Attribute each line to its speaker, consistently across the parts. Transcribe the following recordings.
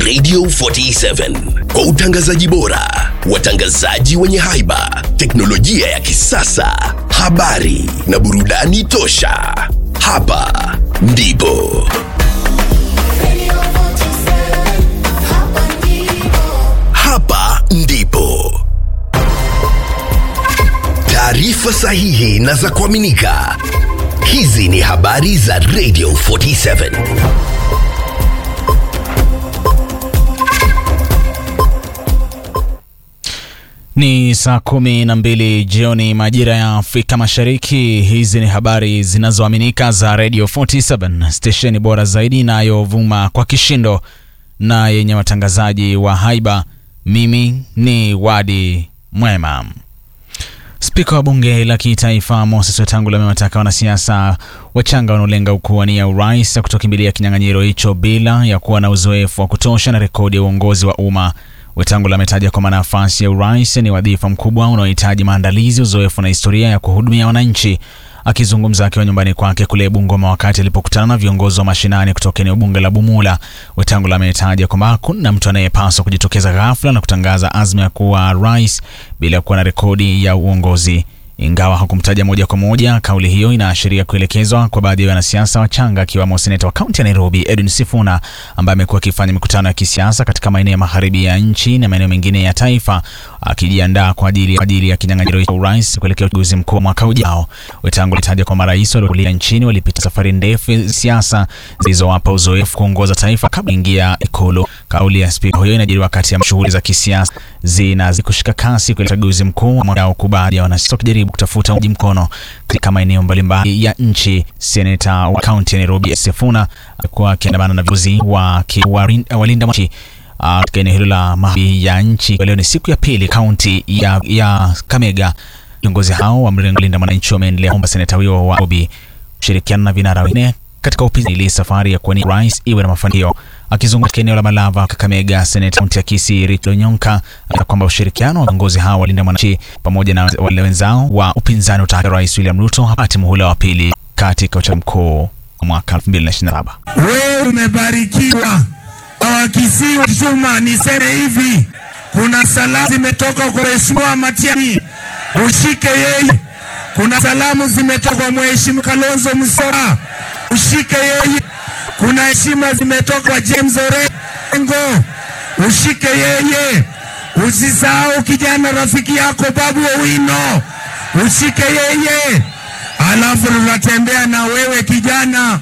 Speaker 1: Radio 47 kwa utangazaji bora, watangazaji wenye haiba, teknolojia ya kisasa, habari na burudani tosha. Hapa ndipo hapa ndipo taarifa sahihi na za kuaminika. Hizi ni habari za Radio 47.
Speaker 2: Ni saa kumi na mbili jioni majira ya Afrika Mashariki. Hizi ni habari zinazoaminika za Radio 47, stesheni bora zaidi inayovuma kwa kishindo na yenye watangazaji wa haiba. Mimi ni Wadi Mwema. Spika wa bunge la kitaifa Moses Wetangula amewataka wanasiasa wachanga wanaolenga kuwania urais kutokimbilia kinyang'anyiro hicho bila ya kuwa na uzoefu wa kutosha na rekodi ya uongozi wa umma. Wetangula ametaja kwamba nafasi ya urais ni wadhifa mkubwa unaohitaji maandalizi, uzoefu na historia ya kuhudumia wananchi. Akizungumza akiwa nyumbani kwake kule Bungoma wakati alipokutana na viongozi wa mashinani kutoka eneo bunge la Bumula, Wetangula ametaja kwamba hakuna mtu anayepaswa kujitokeza ghafla na kutangaza azma ya kuwa rais bila kuwa na rekodi ya uongozi. Ingawa hakumtaja moja kwa moja, kauli hiyo inaashiria kuelekezwa kwa baadhi ya wanasiasa wachanga, akiwemo seneta wa kaunti ya Nairobi Edwin Sifuna ambaye amekuwa akifanya mikutano ya kisiasa katika maeneo ya magharibi ya nchi na maeneo mengine ya taifa, akijiandaa kwa ajili, kwa ajili ya kinyang'anyiro cha urais kuelekea uchaguzi mkuu mwaka ujao. Wetangula alitaja kwamba marais waliokulia nchini walipita safari ndefu ya siasa zilizowapa uzoefu kuongoza taifa kabla ingia Ikulu. Kauli ya spika huyo inajiri wakati ya shughuli za kisiasa zinazidi kushika kasi kuelekea uchaguzi mkuu mwaka ujao, huku baadhi ya wanasiasa wakijaribu kutafuta mji mkono katika maeneo mbalimbali ya nchi. Seneta wa kaunti ya Nairobi Sifuna alikuwa akiandamana na viongozi wa walinda mwananchi katika eneo hilo la magharibi ya nchi. Leo ni siku ya pili kaunti ya, ya Kamega. Viongozi hao wa mrengo linda mwananchi wameendelea kuomba seneta huyo wa Nairobi kushirikiana na vinara wengine katika upinzani ili safari ya kuwania rais iwe na mafanikio. Akizungumza katika eneo la Malava, Kakamega, seneta kaunti ya Kisii Rich Lonyonka alisema kwamba ushirikiano wa viongozi hao walinda mwananchi pamoja na wale wenzao wa upinzani utaka Rais William Ruto hapati muhula wa pili katika uchaguzi mkuu mwaka 2027.
Speaker 3: Wewe umebarikiwa Wakisii wa Chuma, niseme hivi, kuna salamu zimetoka kwa Mheshimiwa Matiang'i, ushike yeye. Kuna salamu zimetoka kwa Mheshimiwa Kalonzo Musyoka, ushike yeye. Kuna heshima zimetoka kwa James Orengo, ushike yeye. Usisahau kijana rafiki yako Babu Owino, ushike yeye, alafu tunatembea na wewe kijana.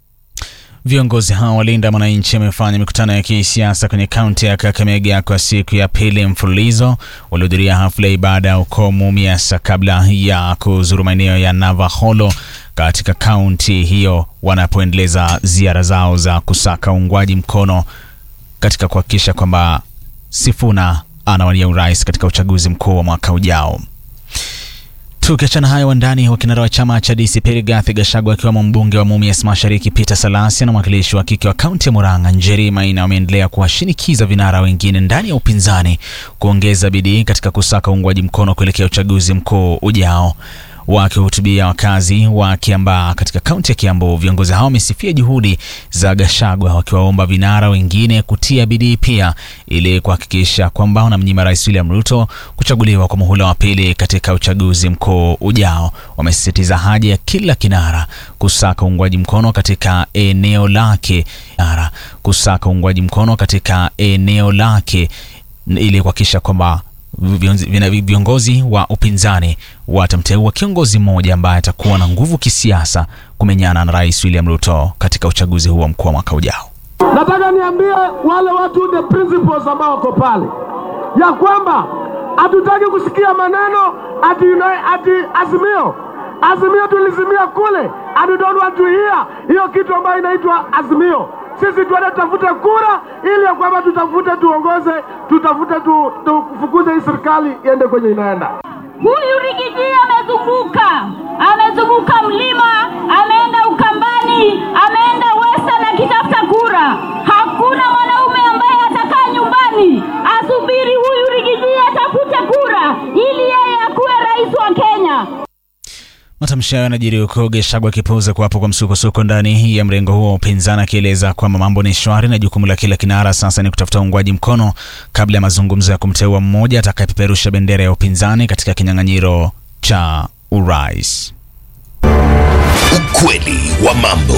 Speaker 2: Viongozi hao walinda mwananchi wamefanya mikutano ya kisiasa kwenye kaunti ya Kakamega kwa siku ya pili mfululizo. Walihudhuria hafla ya ibada ya ukomu miasa kabla ya kuzuru maeneo ya Navaholo katika kaunti hiyo, wanapoendeleza ziara zao za kusaka uungwaji mkono katika kuhakikisha kwamba Sifuna anawania urais katika uchaguzi mkuu wa mwaka ujao. Tukiachana hayo, wandani wa kinara wa chama cha DCP Rigathi Gachagua akiwemo mbunge wa Mumias Mashariki Peter Salasya na mwakilishi wa kike wa kaunti ya Murang'a Njeri Maina wameendelea kuwashinikiza vinara wengine ndani ya upinzani kuongeza bidii katika kusaka uungwaji mkono kuelekea uchaguzi mkuu ujao. Wakihutubia wakazi wa Kiambaa katika kaunti ya Kiambu, viongozi hao wamesifia juhudi za Gachagua, wakiwaomba vinara wengine kutia bidii pia ili kuhakikisha kwamba wanamnyima Rais William Ruto kuchaguliwa kwa muhula wa pili katika uchaguzi mkuu ujao. Wamesisitiza haja ya kila kinara kusaka uungwaji mkono katika eneo lake, kinara kusaka uungwaji mkono katika eneo lake ili kuhakikisha kwamba viongozi wa upinzani watamteua kiongozi mmoja ambaye atakuwa na nguvu kisiasa kumenyana na Rais William Ruto katika uchaguzi huo mkuu wa mwaka ujao.
Speaker 4: Nataka niambie wale watu the principles ambao wako pale ya kwamba hatutaki kusikia maneno ati, ati azimio azimio tulizimia kule, and we don't want to hear hiyo kitu ambayo inaitwa azimio. Sisi tuende tutafute kura ili ya kwamba tutafute tuongoze, tutafute tu, tufukuze hii serikali iende kwenye inaenda.
Speaker 5: Huyu Rigiji amezunguka, amezunguka mlima, ameenda Ukambani, ameenda Western akitafuta kura. Hakuna mwanaume ambaye atakaa nyumbani asubiri huyu Rigiji atafute kura ili yeye akuwe rais wa Kenya.
Speaker 2: Matamshi hayo yanajiri huku Gachagua akipuuza kuwapo kwa msukosuko ndani ya mrengo huo wa upinzani, akieleza kwamba mambo ni shwari na jukumu la kila kinara sasa ni kutafuta uungwaji mkono kabla ya mazungumzo ya kumteua mmoja atakayepeperusha bendera ya upinzani katika kinyang'anyiro cha urais.
Speaker 1: Ukweli wa mambo.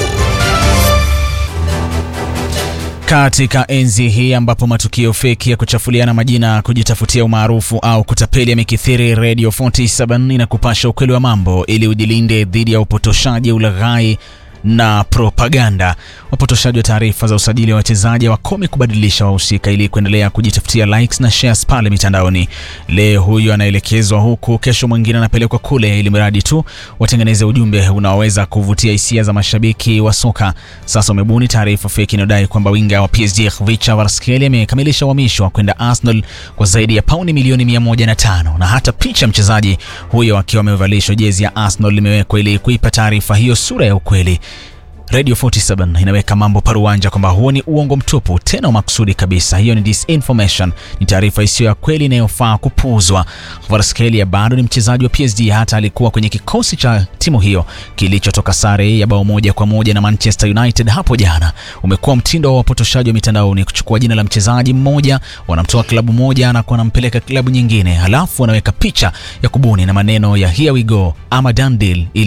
Speaker 2: Katika enzi hii ambapo matukio feki ya kuchafuliana majina, kujitafutia umaarufu au kutapeli yamekithiri, Radio 47 inakupasha ukweli wa mambo ili ujilinde dhidi ya upotoshaji, ulaghai na propaganda. Wapotoshaji wa taarifa za usajili wa wachezaji wakome kubadilisha wahusika ili kuendelea kujitafutia likes na shares pale mitandaoni. Leo huyu anaelekezwa huku, kesho mwingine anapelekwa kule, ili mradi tu watengeneze ujumbe unaoweza kuvutia hisia za mashabiki wa soka. Sasa umebuni taarifa feki inayodai kwamba winga wa PSG Khvicha Kvaratskhelia amekamilisha uhamisho wa kwenda Arsenal kwa zaidi ya pauni milioni 105 na hata picha mchezaji huyo akiwa amevalishwa jezi ya Arsenal limewekwa ili kuipa taarifa hiyo sura ya ukweli. Radio 47 inaweka mambo paruanja kwamba huo ni uongo mtupu, tena makusudi kabisa. Hiyo ni disinformation, ni taarifa isiyo ya kweli inayofaa kupuuzwa. Kvaratskhelia bado ni mchezaji wa PSG, hata alikuwa kwenye kikosi cha timu hiyo kilichotoka sare ya bao moja kwa moja na Manchester United hapo jana. Umekuwa mtindo wa wapotoshaji wa mitandaoni kuchukua jina la mchezaji mmoja, wanamtoa klabu moja na wanampeleka klabu nyingine, halafu wanaweka picha ya kubuni na maneno ya here we go ama done deal ili